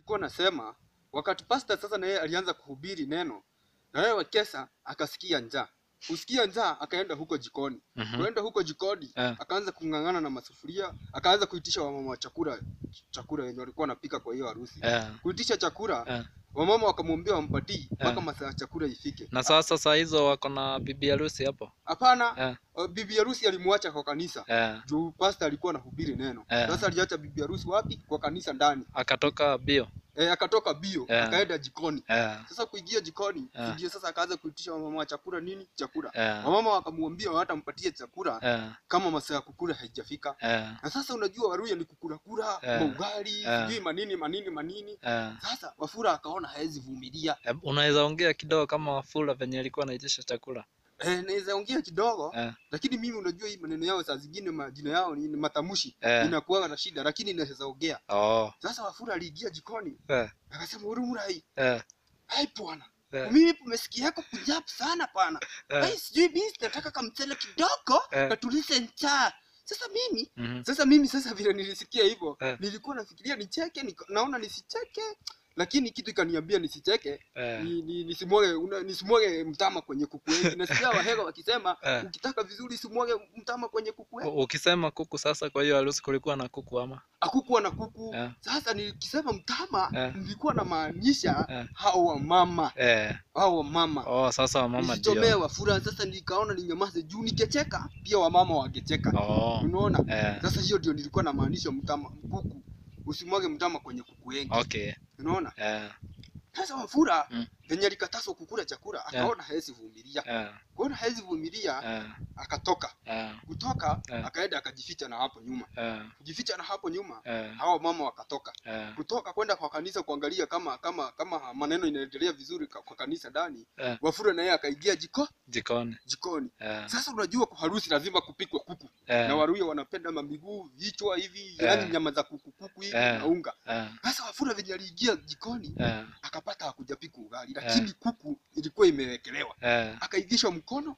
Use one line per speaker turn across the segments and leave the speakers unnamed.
nilikuwa nasema wakati pastor sasa na yeye alianza kuhubiri neno na yeye Wekesa akasikia njaa kusikia njaa akaenda huko jikoni
Mhm.
kuenda huko jikoni
Eh.
akaanza kung'ang'ana na masufuria akaanza kuitisha wamama wa chakula chakula yenye walikuwa wanapika kwa hiyo harusi
Eh.
kuitisha chakula
Eh.
wamama wakamwambia wampatii mpaka
Eh.
masaa ya chakula ifike
Na sasa saa hizo wako na bibi harusi hapo.
hapana
Eh.
uh, bibi harusi alimwacha kwa kanisa
Eh.
juu pastor alikuwa anahubiri neno
Eh.
sasa aliacha bibi harusi wapi kwa kanisa ndani
Akatoka bio.
e, akatoka bio
Eh.
akaenda jikoni
Eh.
sasa kuingia jikoni
Eh.
ndio sasa akaanza kuitisha wamama wa chakula nini chakula
Eh.
wamama wakamwambia watampatie chakula
Eh.
kama masaa ya kukula haijafika
Eh.
na sasa unajua waruya ni kukulakula
Eh.
maugali
Eh.
sijui manini manini manini
Eh.
sasa wafura akaona haezi vumilia
Eh, Unaweza ongea kidogo kama Wafula venye alikuwa anaitisha chakula.
e, naweza ongea kidogo
Eh.
lakini mimi unajua hii maneno yao saa zingine majina yao ni, ni matamshi
Eh.
inakuwa na shida lakini naweza ongea
Oh.
sasa wafura aliingia jikoni
Eh.
akasema urumurai
Eh.
hai bwana
Eh.
mimi umesikia yako kunjapu sana pana
Eh.
ai sijui mimi nataka kamchele kidogo
Eh.
katulize njaa sasa mimi
Mhm.
sasa mimi sasa vile nilisikia hivyo
Eh.
nilikuwa nafikiria nicheke niko, naona nisicheke lakini kitu ikaniambia nisicheke
Eh.
ni, ni, nisimwage una- nisimwage mtama kwenye kuku wengi nasikia wahega wakisema
Eh.
ukitaka vizuri simwage mtama kwenye kuku wengi
U- Ukisema kuku sasa, kwa hiyo harusi kulikuwa na kuku ama?
akukuwa na kuku
Eh.
sasa nikisema mtama
Eh.
nilikuwa namaanisha
Eh.
hao wamama
Eh.
hao wamama
Oh, sasa wamama
nisichomee
ndio.
wafura sasa nikaona ninyamaze juu nikecheka pia wamama wangecheka
Oh.
unaona
Eh.
sasa hiyo ndio nilikuwa namaanisha mtama kuku usimwage mtama kwenye kuku wengi
Okay.
unaona
Eh.
sasa wafura
Mm.
venye alikatazwa kukula chakula akaona haezi vumilia
Eh.
kuona haezi vumilia
Eh.
akatoka
Eh.
kutoka
Eh.
akaenda akajificha na hapo nyuma
Eh.
kujificha na hapo nyuma
Eh.
hao mama wakatoka
Eh.
kutoka kwenda kwa kanisa kuangalia kama kama kama maneno inaendelea vizuri ka- kwa kanisa ndani
Eh.
wafura naye akaingia jiko
Jikoni.
jikoni
Eh.
sasa unajua kwa harusi lazima kupikwa kuku
Eh.
na waruya wanapenda mamiguu vichwa hivi
Eh.
yani nyama za kuku kuku hivi
Eh.
na unga
Eh.
sasa wafura venye aliingia jikoni
Eh.
akapata hakujapika ugali lakini kuku ilikuwa imewekelewa
Eh.
akaigishwa mkono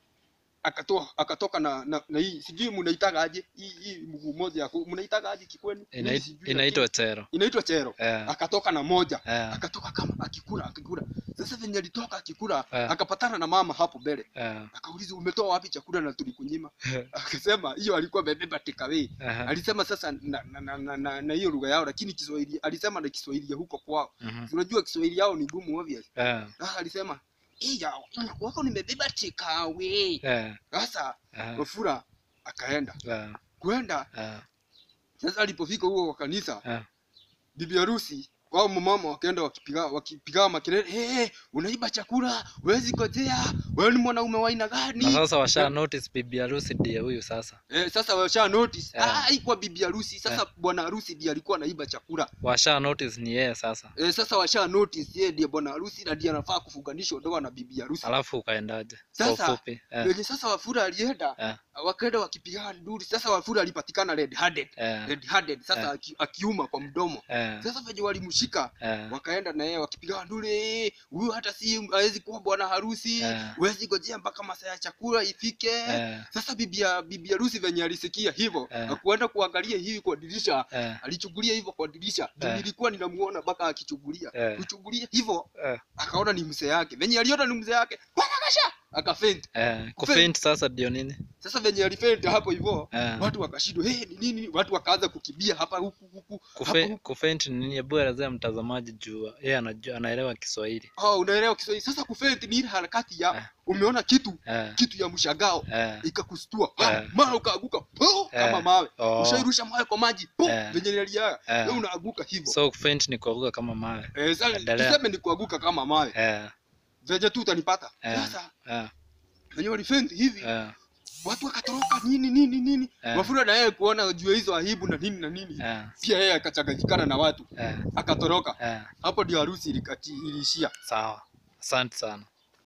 akatoa akatoka na na, na hii sijui mnaitaga aje hii hii mguu moja ya ku- mnaitaga aje kikweni Mimi
Inai-
sijui,
Inaitwa
lakini-
chero.
inaitwa chero
Eh.
akatoka na moja
Eh.
akatoka kama akikula akikula sasa venye alitoka akikula
Eh.
akapatana na mama hapo mbele
Eh.
akauliza umetoa wapi chakula na tulikunyima akasema hiyo alikuwa amebeba takeaway
Eh.
alisema sasa na na, na, na, na, na hiyo lugha yao lakini Kiswahili alisema na Kiswahili ya huko kwao
Mhm.
unajua Kiswahili yao ni ngumu obvious
Eh.
sasa alisema iya wako nimebeba takeaway
Eh.
sasa
Eh.
Wafula akaenda
Eh.
kwenda
Eh.
sasa alipofika huko kwa kanisa
Eh.
bibi harusi wao mama wakaenda wakipiga wakipiga makelele hey, hey, unaiba chakula huwezi gojea wewe ni mwanaume wa aina
Na
gani
sasa washa notice bibi harusi ndiye huyu sasa.
eh, sasa washa notice
Eh.
ah haikuwa bibi harusi sasa bwana harusi ndiye alikuwa anaiba chakula
Washa notice ni yeye sasa.
eh, sasa washa notice yeye ndiye bwana harusi na ndiye anafaa kufunganishwa ndoa na bibi harusi
Alafu ukaendaje? Kwa
Sasa,
ufupi. Eh.
wenye sasa wafura alienda
Eh.
wakaenda wakipigana nduri sasa wafura alipatikana red handed
Eh.
red handed sasa
Eh.
aki, akiuma kwa mdomo
Eh.
sasa venye walimshika
Eh.
wakaenda na yeye wakipiga ndule huyu hata si hawezi kuwa bwana harusi
Eh.
huwezi gojea mpaka masaa ya chakula ifike
Eh.
sasa bibi ya bibi harusi venye alisikia hivyo
Eh.
akuenda kuangalia hivi kwa dirisha
Eh.
alichungulia hivyo kwa dirisha juu
Eh.
nilikuwa ninamuona mpaka akichungulia
Eh.
kuchungulia hivyo
Eh.
akaona ni mzee yake venye aliona ni mzee yake wakakasha akafent
Eh. Kufaint sasa ndio nini?
sasa venye alifent hapo hivyo
Eh.
watu wakashindwa hey, ni nini watu wakaanza kukimbia hapa huku huku hapa
Kufe,
huku
kufaint ni nini? Hebu elezea mtazamaji juu yeye anajua anaelewa Kiswahili.
oh, unaelewa Kiswahili sasa kufent ni ile harakati ya
Eh.
umeona kitu
Eh.
kitu ya mshangao
Eh.
ikakustua
Eh.
mara ukaaguka po kama
Eh.
mawe
Oh.
ushairusha mawe kwa maji po
Eh.
venye niliaga
Eh.
wewe unaaguka hivyo
So kufaint ni kuanguka kama mawe.
eh, sasa
Endelea.
tuseme ni kuaguka kama mawe
Eh.
venye tu utanipata
Eh.
sasa
Eh.
venye walifent hivi
Eh.
watu wakatoroka nini nini nini
Eh.
wafura na yeye kuona juu ya hizo aibu na nini na nini
Eh.
pia yeye akachanganyikana na watu
Eh.
akatoroka
Eh.
hapo ndio harusi ilikati iliishia
Sawa. Asante sana.